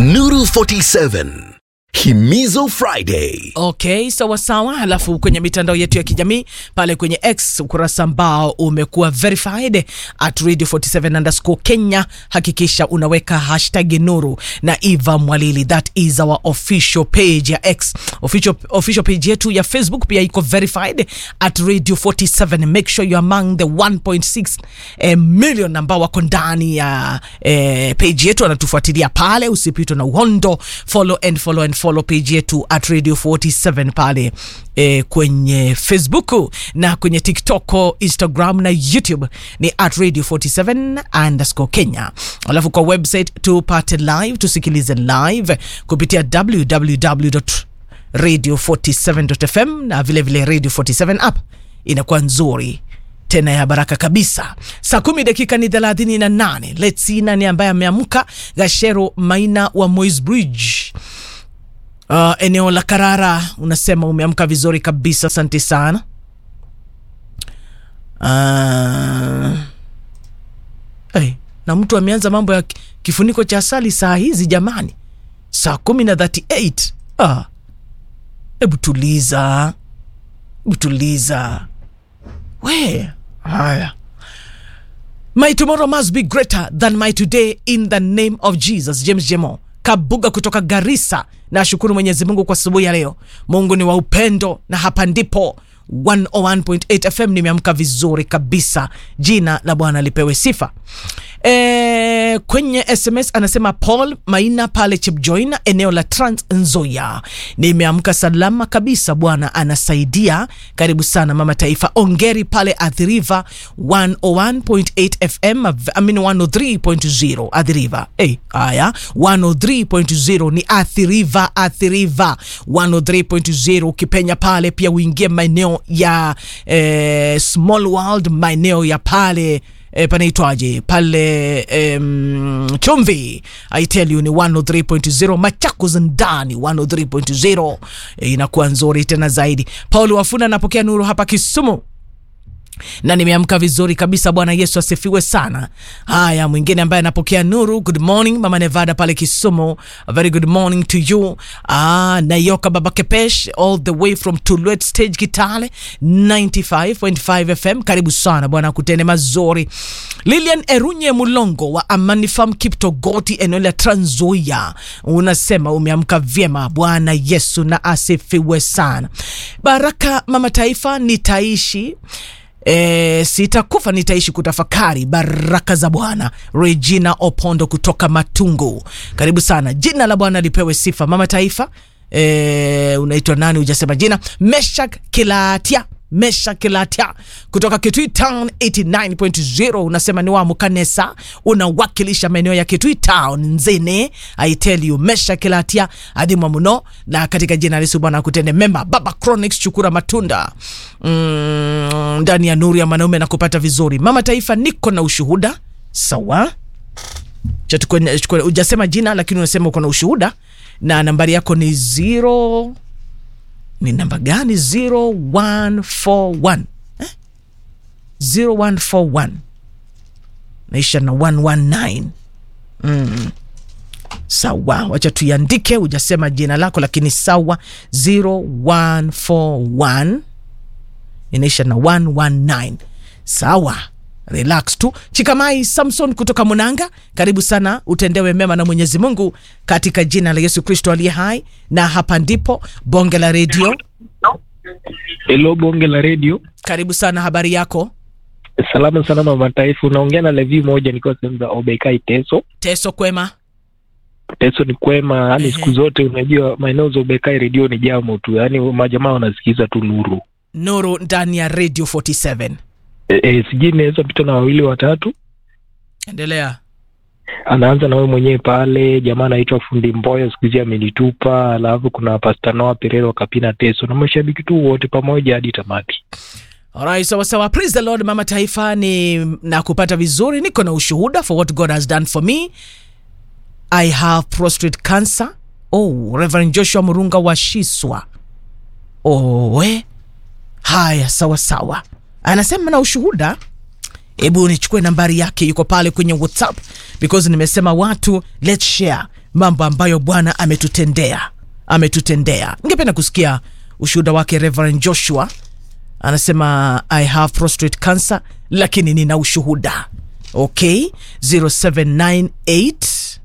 Nuru 47 Himizo Friday. Okay, sawa sawa. Halafu kwenye mitandao yetu ya kijamii pale kwenye X ukurasa ambao umekuwa verified at radio 47 underscore Kenya, hakikisha unaweka hashtag Nuru na Eva Mwalili, that is our official page ya X. Official, official page yetu ya Facebook pia iko verified at radio 47. Make sure you are among the 1.6 eh, million ambao wako ndani ya eh, page yetu, anatufuatilia pale, usipitwe na uhondo. Follow and follow and follow page yetu at radio 47 pale eh, kwenye Facebook na kwenye TikTok, Instagram na YouTube ni at radio 47 underscore Kenya. Alafu kwa website tupate live, tusikilize live kupitia www radio 47.fm na vilevile vile radio 47 app inakuwa nzuri tena ya baraka kabisa. Saa kumi dakika ni thelathini na nane. Let's see nani ambaye ameamka. Gashero Maina wa Moi's Bridge Uh, eneo la Karara unasema umeamka vizuri kabisa, asante sana. Uh, hey, na mtu ameanza mambo ya ki- kifuniko cha asali saa hizi jamani, saa kumi na 38. Ah, hebu tuliza, hebu tuliza we. Haya, My tomorrow must be greater than my today in the name of Jesus. James Jemo Kabuga kutoka Garissa. Nashukuru Mwenyezi Mungu kwa asubuhi ya leo. Mungu ni wa upendo na hapa ndipo 101.8 FM nimeamka vizuri kabisa. Jina la Bwana lipewe sifa. E, kwenye SMS anasema Paul Maina pale Chepjoina eneo la Trans Nzoia. Nimeamka salama kabisa, Bwana anasaidia. Karibu sana mama taifa. Ongeri pale Athi River 101.8 FM, I mean 103.0 Athi River. Hey, haya 103.0 ni Athi River, Athi River 103.0. Ukipenya pale pia uingie maeneo ya eh, Small World, maeneo ya pale e, panaitwaje pale um, Chumvi I tell you ni 103.0 Machakos ndani 103.0 e, inakuwa nzuri tena zaidi. Paul Wafuna anapokea nuru hapa Kisumu na nimeamka vizuri kabisa. Bwana Yesu asifiwe sana. Haya, mwingine ambaye anapokea nuru, good morning mama Nevada pale Kisumu, a very good morning to you. Ah, Nayoka baba Kepesh all the way from Tulwet stage Kitale 95.5 FM, karibu sana bwana, kutende mazuri. Lilian Erunye Mulongo wa Amani Farm Kiptogoti, eneo la Trans Nzoia, unasema umeamka vyema. Bwana Yesu na asifiwe sana. Baraka mama taifa, nitaishi E, sitakufa nitaishi kutafakari baraka za Bwana. Regina Opondo kutoka Matungu, karibu sana. Jina la Bwana lipewe sifa. Mama taifa, e, unaitwa nani? Hujasema jina. Meshak Kilatia Mesha Kilatia kutoka Kitui Town 89.0 unasema ni wa Mukanesa, unawakilisha maeneo ya Kitui Town Nzene. I tell you Mesha Kilatia adhimwa mno, na katika jina la Yesu Bwana akutende mema. Baba Chronics chukura matunda mm, ndani ya nuru ya mwanaume na kupata vizuri. Mama taifa, niko na ushuhuda sawa. Cha tukwe- tukwe- Hujasema jina lakini unasema uko na ushuhuda na nambari yako ni zero ni namba gani? 0141 eh? 0141 naisha na 119. Mm. Sawa, wacha tuiandike. Hujasema jina lako lakini sawa. 0141 inaisha na 119. Sawa, relax tu. Chikamai Samson kutoka Munanga, karibu sana, utendewe mema na Mwenyezi Mungu katika jina la Yesu Kristo aliye hai. Na hapa ndipo bonge la redio. Hello, bonge la redio. Karibu sana, habari yako? Salama sana mama taifa, unaongea na Levi moja nikiwa sehemu za Obekai Teso. Teso kwema? Teso ni kwema, yani Ehe. siku zote unajua maeneo za Obekai redio ni jamo tu, yani majamaa wanasikiza tu nuru. Nuru ndani ya radio 47. E, e, sijui inaweza pita na wawili watatu. Endelea. Anaanza na wewe mwenyewe pale, jamaa anaitwa Fundi Mboyo, siku hizi amenitupa. Alafu kuna Pasta Noah Perero Kapina Teso na mashabiki tu wote pamoja hadi tamati. Alright, sawa sawa. Praise the Lord, mama taifa, ni na kupata vizuri. Niko na ushuhuda for what God has done for me. I have prostate cancer. Oh, Reverend Joshua Murunga wa Shiswa. Oh, we. Haya, sawa sawa. Anasema na ushuhuda. Hebu nichukue nambari yake, yuko pale kwenye WhatsApp because nimesema watu let's share mambo ambayo bwana ametutendea ametutendea ningependa kusikia ushuhuda wake reverend joshua anasema i have prostate cancer lakini nina ushuhuda okay 0798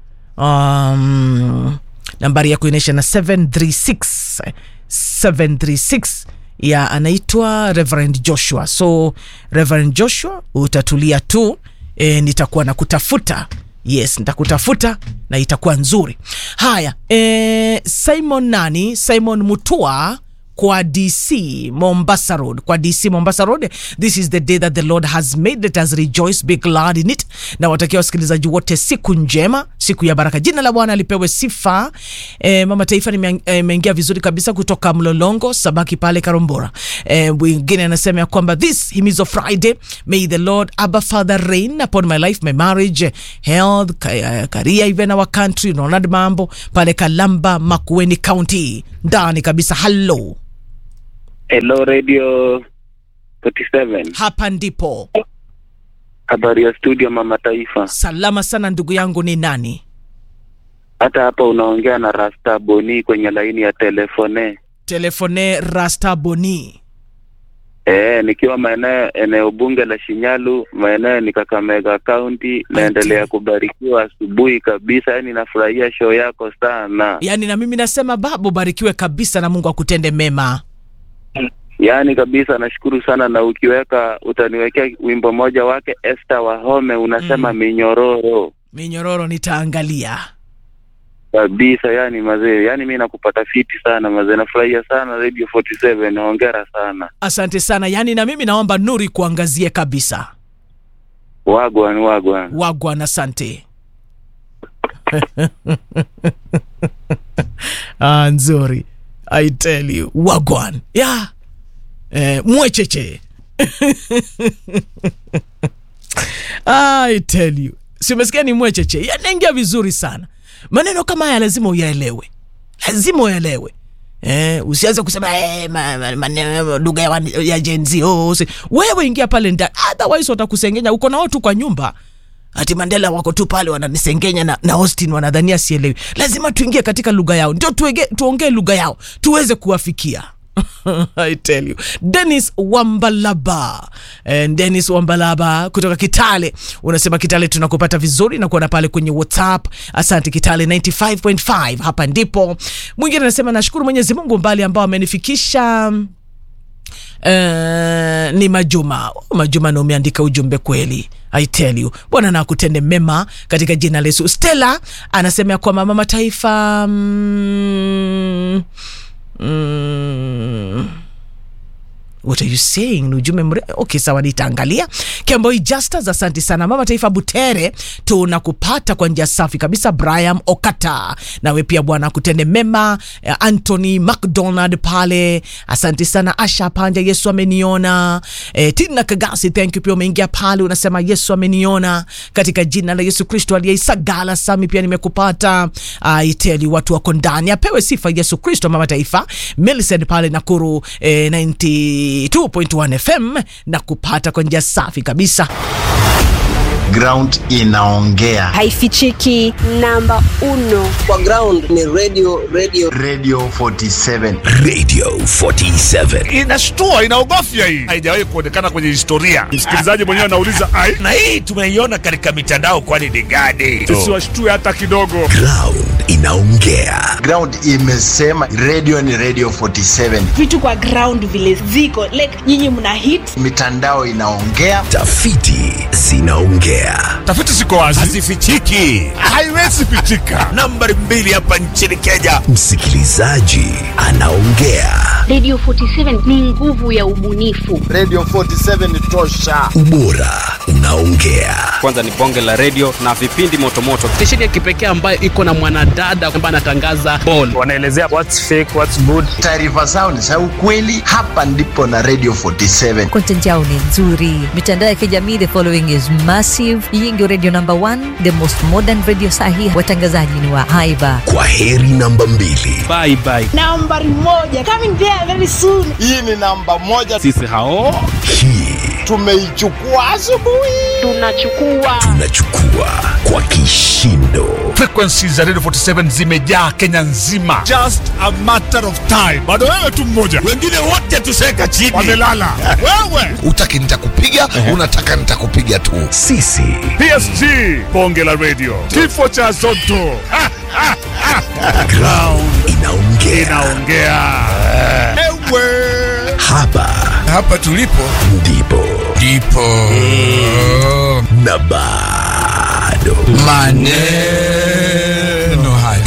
um, nambari yako inaisha na 736 736 ya anaitwa reverend joshua so reverend joshua utatulia tu e, nitakuwa na kutafuta yes nitakutafuta na itakuwa nzuri haya e, simon nani simon mutua kwa dc mombasa road kwa dc mombasa road this is the day that the lord has made let us rejoice be glad in it na watakia wasikilizaji wote siku njema siku ya baraka jina la bwana lipewe sifa e, mama taifa nimeingia e, vizuri kabisa kutoka mlolongo sabaki pale karombora e, mwingine anasema ya kwamba this himizo friday may the lord abba father reign upon my life my marriage health ka- career even our country ronald mambo pale kalamba makueni county ndani kabisa hallo Hello Radio 47. hapa ndipo Habari ya studio Mama Taifa. salama sana ndugu yangu ni nani Hata hapa unaongea na Rasta Boni kwenye laini ya telefone. telefone rasta boni Eh, nikiwa maeneo eneo bunge la Shinyalu, maeneo ni Kakamega County, naendelea kubarikiwa asubuhi kabisa. Yaani nafurahia show yako sana. yaani na mimi nasema babu barikiwe kabisa na mungu akutende mema Yaani kabisa nashukuru sana na ukiweka utaniwekea wimbo moja wake Esther Wahome unasema Mm. minyororo. minyororo nitaangalia kabisa yani mazee yani mi nakupata fiti sana mazee nafurahia sana radio 47 hongera sana asante sana yaani na mimi naomba nuri kuangazie kabisa wagwan wagwan wagwan asante ah, nzuri i tell you wagwan ya eh, mwecheche i tell you si umesikia ni mwecheche yanaingia vizuri sana maneno kama haya lazima uyaelewe lazima uyaelewe Eh, usianze kusema eh, ma- ma- maneno lugha ya, wan- ya jenzi oh, usi- wewe ingia pale ndani otherwise watakusengenya uko nao tu kwa nyumba ati mandela wako tu pale wananisengenya na, na austin wanadhania sielewi lazima tuingie katika lugha yao ndio tuege- tuongee lugha yao tuweze kuwafikia I tell you. Dennis Wambalaba. Eh, Dennis Wambalaba kutoka Kitale. Unasema Kitale tunakupata vizuri na kuona pale kwenye WhatsApp. Asante Kitale 95.5. Hapa ndipo. Mwingine anasema nashukuru Mwenyezi Mungu mbali ambao amenifikisha Uh, ni Majuma. Oh, Majuma na umeandika ujumbe kweli. I tell you. Bwana na akutende mema katika jina la Yesu. Stella anasema ya kwamba mama taifa mm, mm, what are you saying ni ujumbe mre okay sawa nitaangalia kemboi justas asante sana mama taifa butere tunakupata kwa njia safi kabisa brian okata nawe pia bwana akutende mema eh, anthony mcdonald pale asante sana asha panja yesu ameniona eh, tina kagasi thank you pia umeingia pale unasema yesu ameniona katika jina la yesu kristo aliyeisagala sami pia nimekupata aiteli watu wako ndani apewe sifa yesu kristo mama taifa Millicent pale nakuru eh, 92.1 fm na kupata kwa njia safi kabisa ground inaongea haifichiki namba uno kwa ground ni radio radio radio 47 Radio 47. inashtua inaogofya hii haijawahi kuonekana kwenye historia msikilizaji mwenyewe anauliza ai na hii tumeiona katika mitandao kwani ni gani tusiwashtue hata kidogo Ground inaongea. ground imesema radio ni radio 47 vitu kwa ground vile ziko like nyinyi mna hit mitandao inaongea Tafiti zinaongea. tafiti ziko wazi hazifichiki haiwezi pichika nambari mbili hapa nchini kenya Msikilizaji anaongea. Radio 47 ni nguvu ya ubunifu. radio 47 tosha Ubora unaongea. kwanza ni bonge la redio na vipindi motomoto stesheni ya kipekee ambayo iko na mwanadada ambaye anatangaza ball wanaelezea what's fake what's good taarifa zao ni za ukweli hapa ndipo na radio 47 content yao ni nzuri mitandao ya kijamii the following is massive hii ndio radio number one the most modern radio sahi watangazaji ni wa haiba Kwa heri namba mbili. bye bye nambari moja coming there very soon hii ni namba moja sisi hao Hii tumeichukua asubuhi Tunachukua tunachukua kwa kishindo. frequencies za radio 47 zimejaa kenya nzima just a matter of time bado wewe tu mmoja wengine wote tuseka chini wamelala wewe utaki nitakupiga unataka nitakupiga tu sisi psg bonge la radio kifo cha zoto Ha, ha, ha. ground inaongea inaongea ewe hapa hapa tulipo ndipo ndipo na bado maneno haya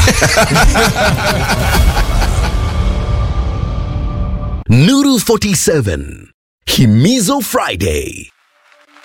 nuru 47 himizo friday